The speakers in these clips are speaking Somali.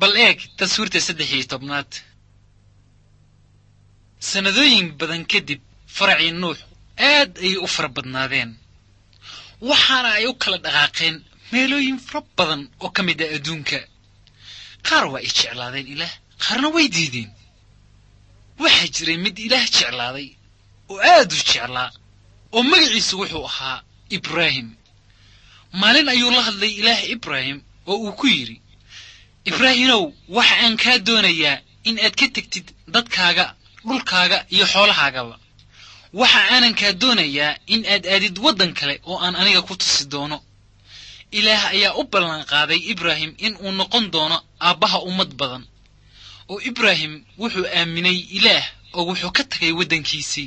bal eeg taswiirta saddex iyo tobnaad sannadooyin badan kadib faracii nuux aad ayay u fara badnaadeen waxaana ay u kala dhaqaaqeen meelooyin fara badan oo ka mid ah adduunka qaar waa ay jeclaadeen ilaah qaarna way diideen waxaa jiray mid ilaah jeclaaday oo aad u jeclaa oo magaciisu wuxuu ahaa ibraahim maalin ayuu la hadlay ilaah ibraahim oo uu ku yidhi ibraahimow waxa aan kaa doonayaa in aad ka tegtid dadkaaga dhulkaaga iyo xoolahaagaba waxa aanan kaa doonayaa in aad aadid waddan kale oo aan aniga ku tusi doono ilaah ayaa u ballanqaaday ibraahim in uu noqon doono aabbaha ummad badan oo ibraahim wuxuu aaminay ilaah oo wuxuu ka tagay waddankiisii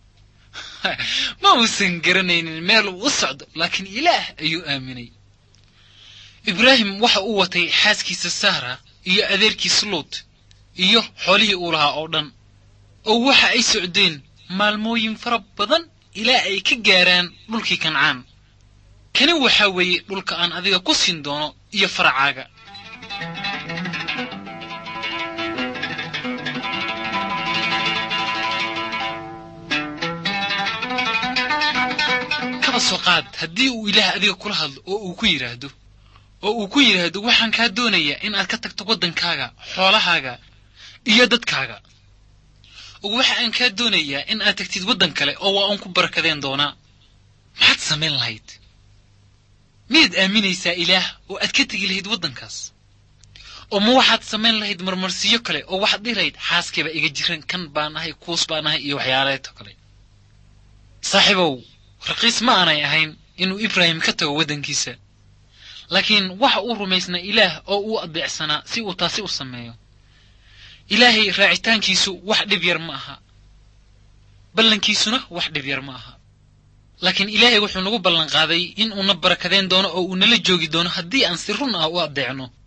ma uusan garanaynin meel uu u socdo laakiin ilaah ayuu aaminay ibraahim waxa uu watay xaaskiisa sahra iyo adeerkiis luut iyo xoolihii uu lahaa oo dhan oo waxa ay socdeen maalmooyin fara badan ilaa ay ka gaaraan dhulkii kancaan kani waxaa weeye dhulka aan adiga ku siin doono iyo faracaaga kaba soo qaad haddii uu ilaah adiga kula hadlo oo uu ku yidhaahdo oo uu ku yidhaahdo waxaan kaa doonayaa in aad ka tagto waddankaaga xoolahaaga iyo dadkaaga oo waxa aan kaa doonayaa in aad tagtid waddan kale oo waa uun ku barakadeen doonaa maxaad samayn lahayd miyaad aaminaysaa ilaah oo aad ka tegi lahayd waddankaas oo ma waxaad samayn lahayd marmarsiyo kale oo waxaad dhihi lahayd xaaskiiba iga jiran kan baan ahay kuus baan ahay iyo waxyaaleeto kale saaxiibow raqiis ma aanay ahayn inuu ibraahim ka tago waddankiisa laakiin waxa uu rumaysnaa ilaah oo uu adeecsanaa si uu taasi u sameeyo ilaahay raacitaankiisu wax dhib yar ma aha ballankiisuna wax dhib yar ma aha laakiin ilaahay wuxuu nagu ballanqaaday in uuna barakadeen doono oo uu nala joogi doono haddii aan si run ah u addeecno